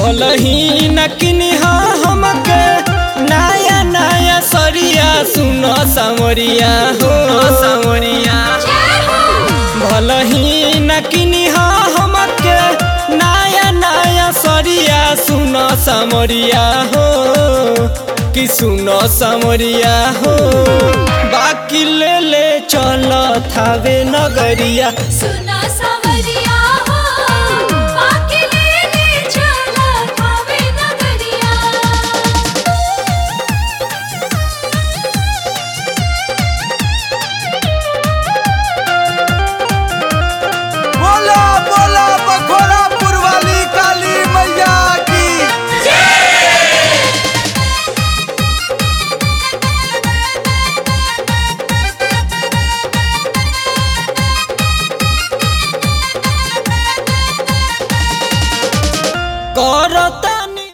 भलही न किनिहा हमके नया नया सरिया सुन सामरिया हो सामरिया भलही न किनिहा हमके नया नया सरिया सुन सामरिया हो कि सुन सामरिया हो बाकी ले ले चल थावे नगरिया सुना सावरिया